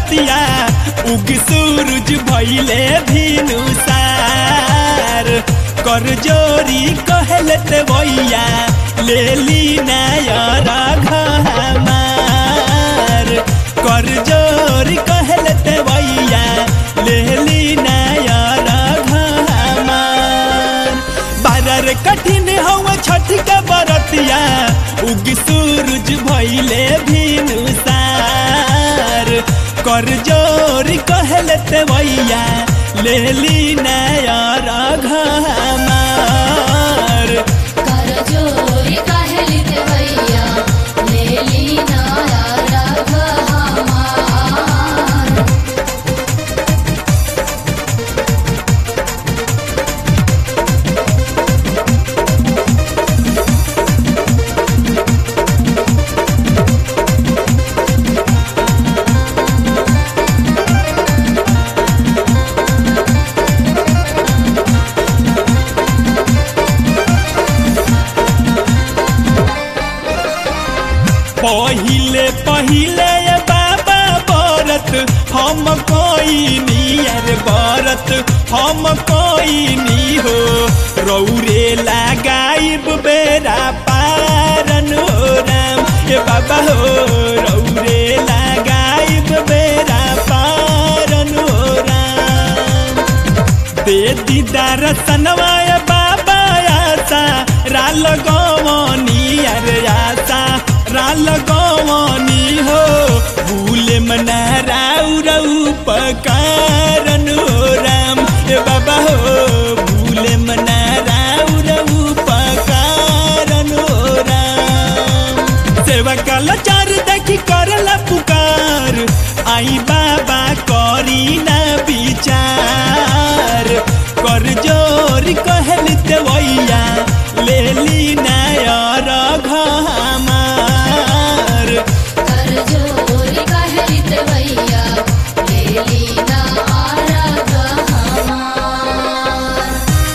बरतिया उग सूरज भैले भिनुसार कर जोरी कहलत भैया ले ली नायर घमार कर जोरी कहलत भैया ले ली नायर घमार बारर कठिन हवा छठ के बरतिया उग सूरज भैले भिनुसार कर जोर कहलत भैया ले ली नायर घमार कर जोरी कहलित भैया लेली नारा हमार पहिले पहिले ये बाबा बरत हम कोई नियर बरत हम कोई नी हो रौरे लगाइब बेरा पारन हो राम ये बाबा हो रौरे लगाइब बेरा पारन हो राम दे दीदार सनवाय बाबा आसा राल गवनी अरे आसा राल गवनी हो भूले मना राउ रऊ पकारन हो राम ए बाबा हो भूले मना राउ रऊ पकारन हो राम सेवा कल चार देखी करला पुकार आई बाबा करी ना विचार कर जोर कहल देवैया ले ली नायर घमार कर जोरी कहलित भैया लेली नारा हमार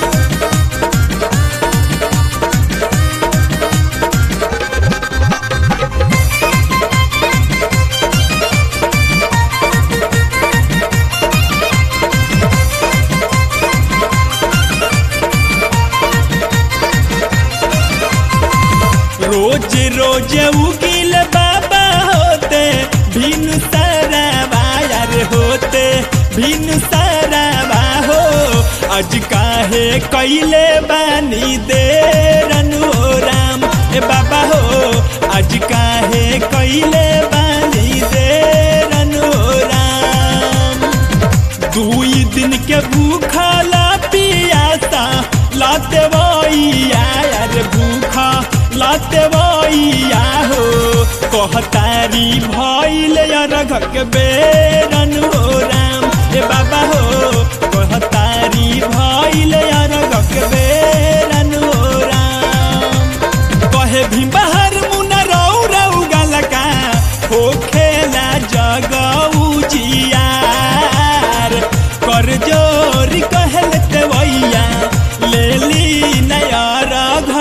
रोज रोज उगिल बाबा होते भिन सराबा यार होते भिन सराबा हो आज काहे कैले बानी देरन हो राम ए बाबा हो आज काहे कैले बानी देरन हो राम दुई दिन के भूखला पियासा लाते वैया यार भूखा लाते वैया हो कहतारी भइल यार घक बेरन हो राम ए बाबा हो कहतारी भइल यार घक बेरन हो राम कहे भी बाहर मुना रौ रौ गलका हो खेला जगऊ जियार कर जोर कहलत भैया ले ली नयर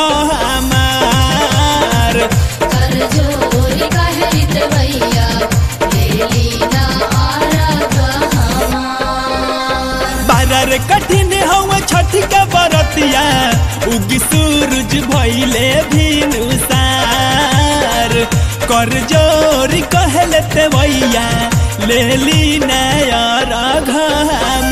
घमार कर जोरी कहलित भैया लेली नारा हमार बारर कठिन हवा छठ के बरतिया उग सूरज भैले भिनुसार कर जोर कहलत भैया ले ली नयर घमार